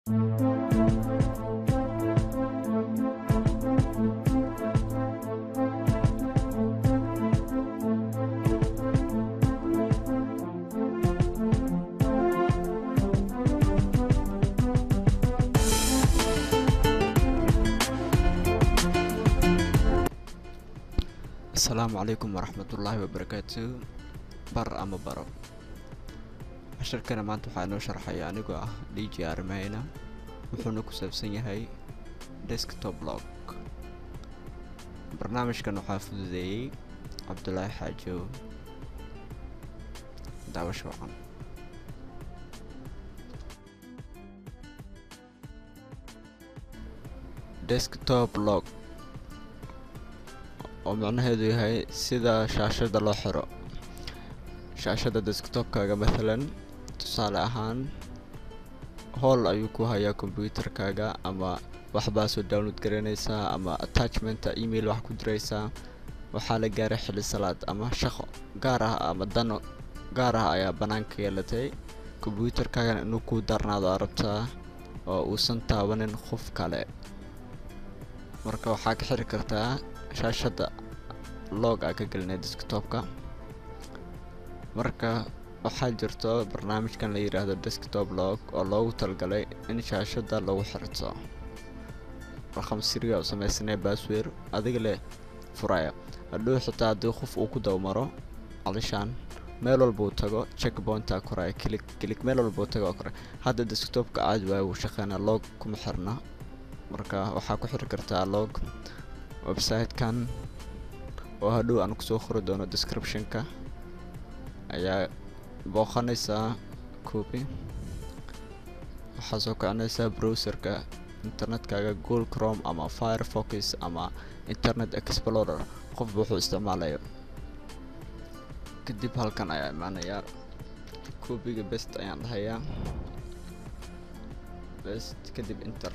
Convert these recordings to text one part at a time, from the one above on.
asalaamu calaykum waraxmatullaahi wabarakaatu bar ama baro casharkana maanta waxaa inoo sharxaya anigoo ah d j armeyna wuxuuna ku saabsan yahay desktop log barnaamijkan waxaa fududeeyey cabdulaahi xaajo daawasho wacan desktop log oo macnaheedu yahay sida shaashada loo xiro shaashada desktopkaaga mathalan tusaale ahaan howl ayuu ku hayaa kombyuutarkaaga ama waxbaa soo download garanaysaa ama attachmenta email wax ku diraysaa waxaa la gaaray xili salaad ama shaqo gaar ah ama dano gaar ah ayaa bannaanka yeelatay kombyuutarkaagana inuu ku darnaado aa rabtaa oo uusan taabanin qof kale marka waxaa ka xiri kartaa shaashada log aa ka gelinay desktopka marka waxaa jirto barnaamijkan la yidhaahdo desktop log oo loogu talgalay in shaashada lagu xirto raqam siriga u samaysanay baswer adiga leh furaya hadhow xitaa haddii qof uu ku dawmaro calishaan meel walba uu tago checkpointa koraya kilig kilig meel walba uu tago koraya hadda desktopka caadi waaya wuu shaqeynaa log kuma xirna marka waxaa ku xiri kartaa log website-kan oo hadhow aan kusoo qori doono description-ka ayaa booqanaysaa copy waxaa soo kicinaysaa browserka internetkaaga google chrome ama firefox ama internet explorer qofba wuxuu isticmaalayo kadib halkan ayaa imaanayaa copyga best ayaan dhahayaa best kadib inter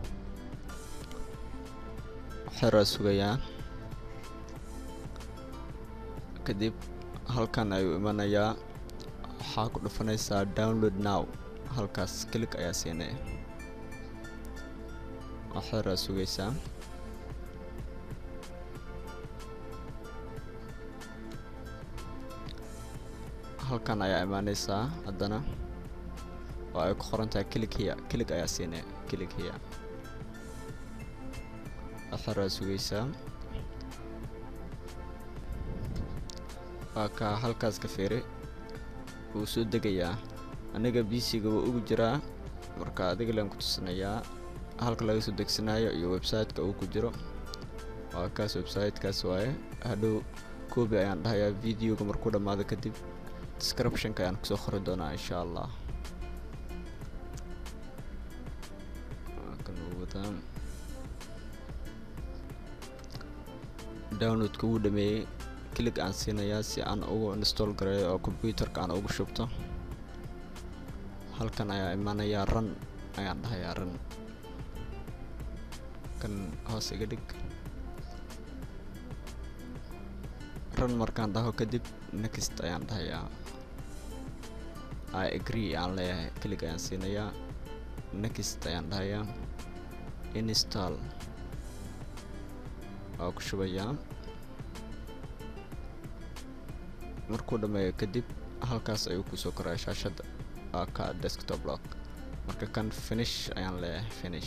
xeraa sugayaa kadib halkan ayuu imanayaa waxaa ku dhufanaysaa download now halkaas kilig ayaa siinay xeraa sugaysaa halkan ayaa imaanaysaa haddana oo ay ku qoran tahay kilig hiya kilig ayaa siinay kilig hiya xeraa sugaysaa waa kaa halkaas ka fiiri wuu soo degayaa aniga bc-ga wuu ugu jiraa marka adiga leen ku tusinayaa halka laga soo degsanayo iyo website-ka uu ku jiro waa kaas website-kaas waaye hadhow koobi ayaan dhahayaa videoga markuu dhammaado kadib description-ka ayaan kusoo qori doonaa insha allah downloadka wuu dhameeyey kilig aan siinayaa si aan ugu install gareeyo oo combyuutarka aan ugu shubto halkan ayaa imaanayaa ran ayaan dhahayaa ran kan hoos iga dhig ran markaan dhaho kadib next ayaan dhahayaa i agree aan leeyahay kilig ayaan siinayaa next ayaan dhahayaa install waa ku shubayaa markuu dhammeeyo kadib halkaas ayuu kusoo koraya shaashada waa ka desktop log marka kan finish ayaan leeyahay finish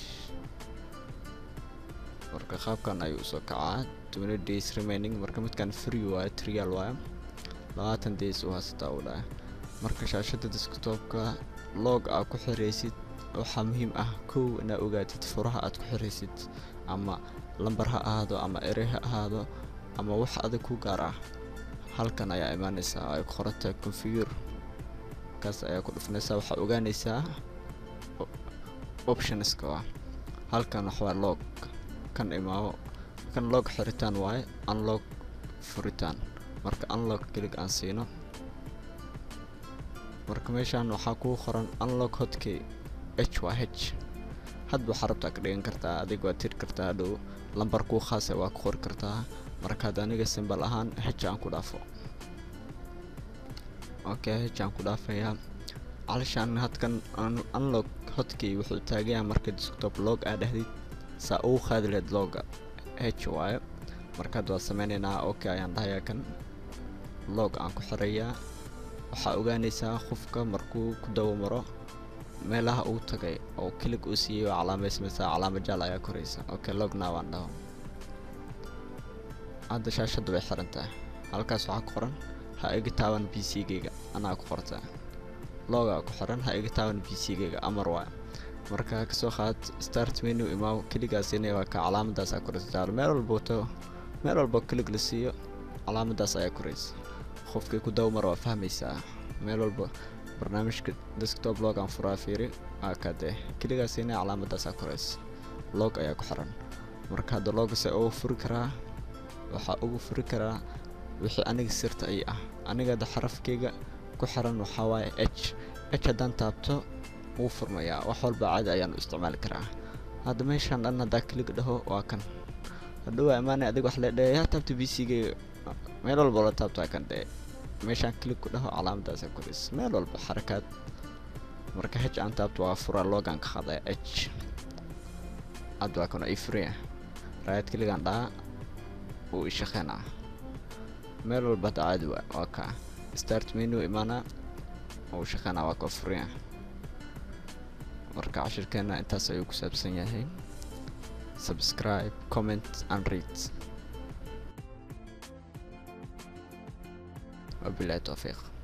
marka qaabkan ayuu usoo kacaa twenty days remaining marka midkan free waayo trial waayo labaatan days uu haystaa uu dhahay marka shaashada desktopka log aa ku xiraysid waxaa muhiim ah kow inaa ogaatid furaha aad ku xiraysid ama lambar ha ahaado ama erey ha ahaado ama wax adag ku gaar ah halkan ayaa imaanaysaa oo ay ku qorantahay configure kaas ayaa ku dhufanaysaa waxaa ogaanaysaa optionska ah halkan waxwaa log kan imaamo kan log xiritaan waaye unlog furitaan marka unlog kelig aan siino marka meeshaan waxaa kuu qoran unlog hotkey h waa h hadba waxaa rabtaa ka dhigan kartaa adig waa tiri kartaa hadhow lambar kuu khaasa waa ku qori kartaa markaad aniga simbal ahaan h aan ku dhaafo okay h aan ku dhaafayaa calishaan hadkan unlog hotkey wuxuu taagayaa marka desktop log aa dhahdid saa ugu qaadi lahayd logga h waayo markaad waa sameyneynaa okay ayaan dhahayaa kan log aan ku xirayaa waxaa ogaanaysaa qofka markuu ku dawamaro meelaha uu tagay oo kilig uu siiyey oo calaamaysamaysaa calaama jaal ayaa koraysa okay log now aan dhaho hadda shaashadda way xiran tahay halkaas waxaa ku qoran ha iga taaban b c geyga anaa ku qorta logaa ku xiran ha iga taaban b c geyga amar waay marka kasoo qaad start menu imaaw keligaasina waa ka calaamadaasaa koraysa meel walba wato meel walba kilig la siiyo calaamadaas ayaa koraysa qofkii ku dawmar waa fahmaysaa meel walba barnaamijka desktop log aan furaa fiiri aa kadee keligaasina calaamadaasaa koraysa log ayaa ku xiran marka hadda logase ugu furi karaa waxaa ugu furi karaa wixii aniga sirta ay ah aniga hadda xarafkeyga ku xiran waxaa waaye h h haddaan taabto wuu furmayaa wax walba caadi ayaan u isticmaali karaa hadda meeshaan dhan haddaa kilig dhaho waa kan hadhow waa imaanay adiga wax leedhee yaa taabta b c geyga meel walba la taabto waa kan dhee meeshaan kilig ku dhaho calaamadaasa korays meel walba xarakaad marka h aan taabto waa fura logan ka qaadaya h hadda waa kan ay furaya raayad kiligaan dhaha wuu ishaqeynaa meel walba hadda caadi waa waa ka start menu imaana wuu shaqeynaa waa ka furaya marka cashirkeena intaas ayuu ku saabsan yahay subscribe comment and read wabilahi towfiiq